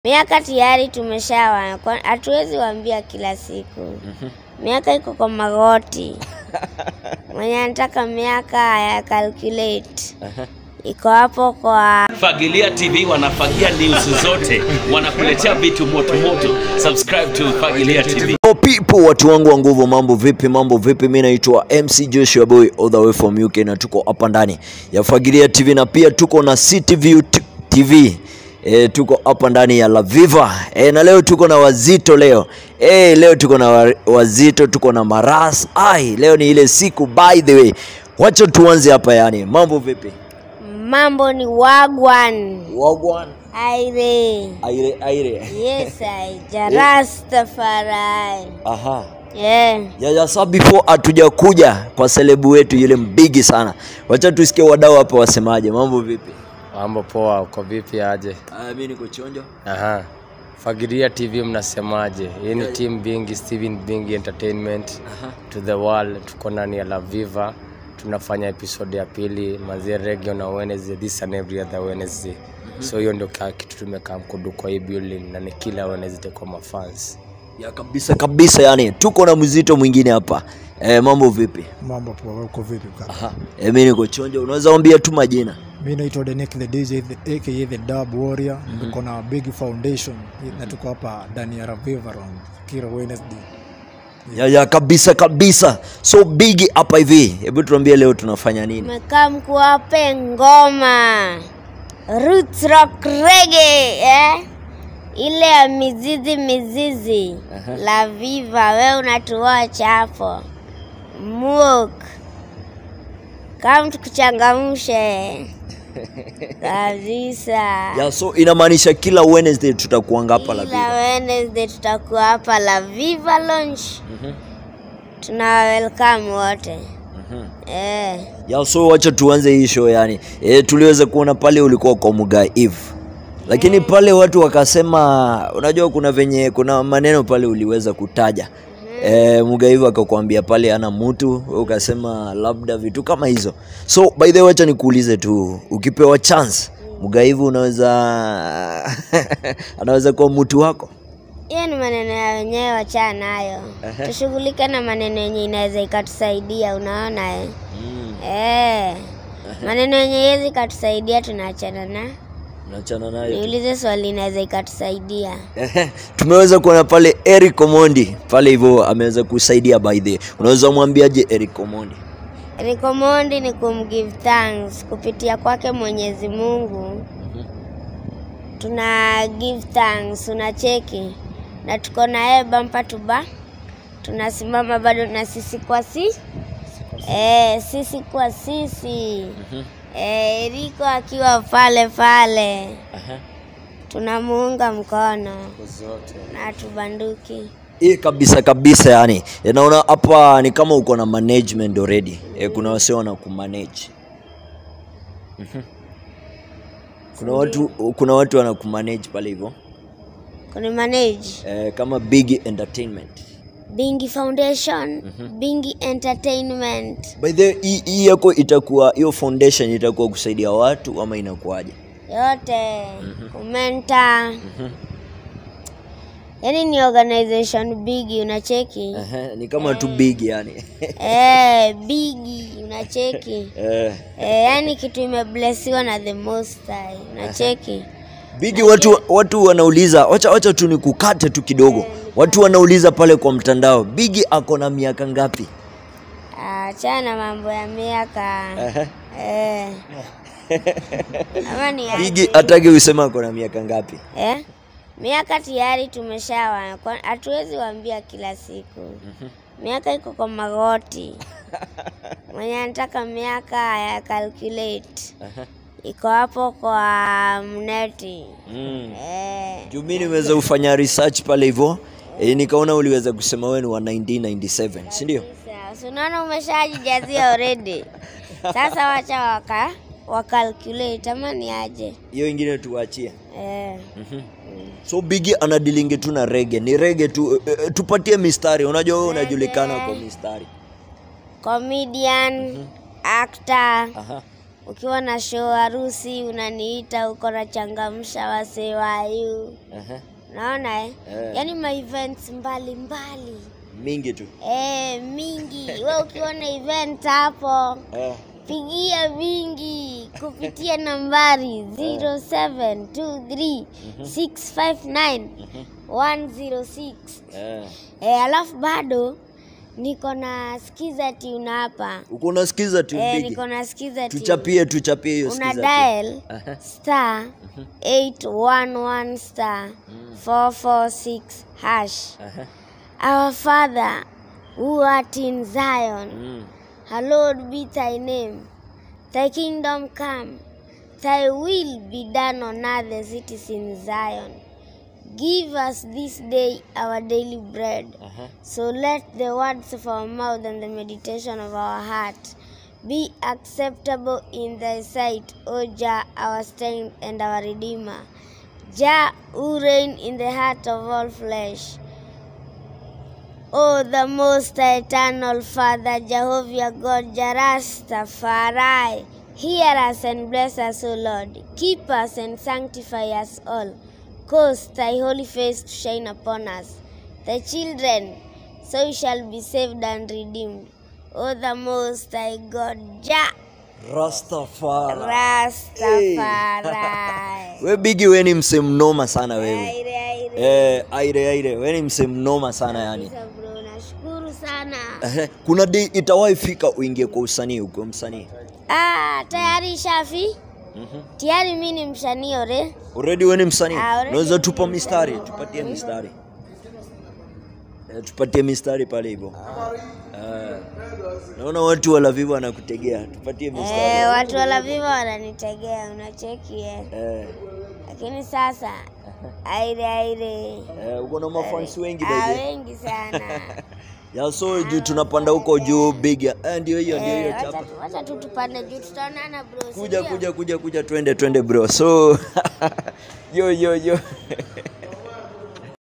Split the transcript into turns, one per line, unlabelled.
Miaka tayari tumeshawa, kwa- hatuwezi waambia kila siku. Miaka iko kwa magoti. Mwenye anataka miaka ya calculate iko hapo kwa
Fagilia TV wanafagia news zote, wanakuletea vitu moto moto. Subscribe to Fagilia TV.
Oh, people watu wangu wa nguvu, mambo vipi? Mambo vipi? Mi naitwa MC Joshua Boy all the way from UK na tuko hapa ndani ya Fagilia TV na pia tuko na CityView T- TV e, tuko hapa ndani ya La Viva e, na leo tuko na wazito leo e, leo tuko na wa- wazito, tuko na maras ai, leo ni ile siku. By the way, wacha tuanze hapa, yani mambo vipi?
mambo ni wagwan
Wagwan
aire
aire aire,
yes aija Rastafari
aha
yeah.
ya, ya sa before hatujakuja kwa selebu wetu yule mbigi sana, wacha tusikie wadau hapa wasemaje. Mambo vipi?
Mambo poa, uko vipi aje?
Uh, mi niko chonjo.
Aha. Fagilia TV mnasemaje? Hii ni team Bingi, Steven Bingi Entertainment to the world. Tuko ndani ya La Viva, tunafanya episode ya pili mazia reggae na Wednesday, this and every other Wednesday. So hiyo ndio ka- kitu tumekaa mkudu kwa hii building na ni kila Wednesday kwa mafans.
Ya kabisa kabisa, yani tuko na mzito mwingine hapa. Eh, mambo vipi?
Mambo poa, uko vipi kaka?
Aha. Eh, mi niko chonjo. Unaweza ambia tu majina?
Mi naitwa Denik the DJ the, aka the Dub Warrior. Niko na Big Foundation na tuko hapa ndani ya Ravivaron kila Wednesday.
Ya, ya kabisa kabisa. So bigi hapa hivi. Hebu tuambie leo tunafanya nini?
Mekaa mkuwape ngoma roots rock reggae eh? ile ya mizizi mizizi la viva, we unatuacha hapo muk kama tukuchangamshe kabisa.
Ya, so inamaanisha kila Wednesday tutakuanga hapa la
Kila
Viva.
Wednesday tutakuwa hapa la Viva Lounge. Tuna welcome wote eh.
Ya, so wacha tuanze hii show yani. E, tuliweza kuona pale ulikuwa kwa Mugai Eve. Lakini pale watu wakasema, unajua kuna venye kuna maneno pale uliweza kutaja. E, Mugai Eve akakwambia pale ana mtu, wewe ukasema labda vitu kama hizo. So by the way wacha nikuulize tu, ukipewa chance Mugai Eve unaweza anaweza kuwa mtu wako?
Hiyo ni maneno ya wenyewe, wachana nayo. Tushughulike na maneno yenye inaweza ikatusaidia, unaona eh? Eh. Maneno yenye iwezi ikatusaidia tunaachana na.
Nachana nayo.
Niulize swali inaweza ikatusaidia.
Ehe, tumeweza kuona pale Eric Omondi pale hivyo ameweza kusaidia by the way. Unaweza mwambiaje Eric Omondi?
Recommend ni kumgive thanks kupitia kwake Mwenyezi Mungu. Tuna give thanks, unacheki na tuko na yeye bampa tuba, tunasimama bado na sisi kwa si eh, sisi kwa sisi eh, Eriko akiwa pale pale tunamuunga mkono na tubanduki.
Hii kabisa kabisa yani. E, naona hapa ni kama uko na management already. E, kuna wasio wana kumanage. Mhm. Kuna watu kuna watu wana kumanage pale hivyo.
Kuni manage
E, kama Big Entertainment.
Bingi Foundation, Bingi Entertainment.
By the way, hii hii yako itakuwa hiyo foundation itakuwa kusaidia watu ama inakuwaje?
yote kumenta yaani ni organization bigi unacheki
Ehe, ni kama tu big yani.
eh, bigi unacheki
Eh.
eh, yaani kitu imeblesiwa na the most high unacheki
Bigi watu watu wanauliza, wacha wacha tu nikukate tu kidogo. Watu wanauliza pale kwa mtandao, Bigi ako na miaka ngapi?
achana mambo ya miaka eh. ama ni ya-
Bigi hataki usema ako na miaka ngapi?
eh? miaka tayari tumeshawa, kwa- hatuwezi waambia kila siku. Miaka iko kwa magoti. Mwenye anataka miaka ya calculate iko hapo kwa mneti
Mm.
eh.
Juu mimi nimeweza kufanya research pale hivyo. E, nikaona uliweza kusema wewe ni wa 1997, si ndio?
Sawa, si unaona umeshajijazia already. Sasa wacha waka wakalculate ama ni aje
Hiyo ingine tuachie.
eh.
So Bigi anadilingi tu na rege, ni rege tu. E, e, tupatie mistari, unajua wewe unajulikana kwa mistari.
Comedian, actor,
Aha.
ukiwa na show harusi unaniita uko na changamsha wasee wayu
Aha.
naona eh?
Eh.
yaani ma events mbalimbali
mingi tu
eh, mingi we ukiona event hapo
Eh.
pigia vingi kupitia nambari 0723 659 106
Eh.
eh, alafu bado niko na skiza tune hapa
uko unasikiza tu
eh,
bigi
niko na skiza tune.
tuchapie tuchapie hiyo
una
skiza tu.
dial
Aha.
star 811 star 446 hash
Aha.
our father who art in zion
Mm.
hallowed be thy name thy kingdom come thy will be done on earth as it is in zion give us this day our daily bread
Aha.
so let the words of our mouth and the meditation of our heart be acceptable in thy sight, O Jah, our strength and our redeemer. Jah, who reign in the heart of all flesh. O the most eternal Father, Jehovah God, Jarastafari, hear us and bless us, O Lord. Keep us and sanctify us all. Cause thy holy face to shine upon us, thy children, so we shall be saved and redeemed. O the most high God, Jah,
Rastafari.
Rastafari.
we bigi we ni mse mnoma sana wewe
Aire, aire.
eh, aire aire we ni mse mnoma sana yani
Kabisa bro, nashukuru sana.
Ehe, kuna day itawahi fika uingie kwa usanii ukiwa msanii
Ah, tayari Shafi? Tayari mi ni msanii ore.
already we ni msanii
Ah, already
unaweza
mimi
tupa
ni
mistari
msanii.
tupatie mistari eh, tupatie mistari pale hivyo eh, naona watu walavivu wanakutegea tupatie mistari
Eh, watu wala viva wananitegea unacheki eh.
eh,
Lakini sasa aire aire.
eh, uko na mafansi wengi
Ah,
baby
wengi sana.
ya so juu tunapanda huko juu big ya eh, ndio hiyo ndio hiyo
Eh,
chapa
wacha tu- wacha tu tupande juu tutaonana bro. si
kuja
ndio?
kuja kuja kuja twende twende bro so yo yo yo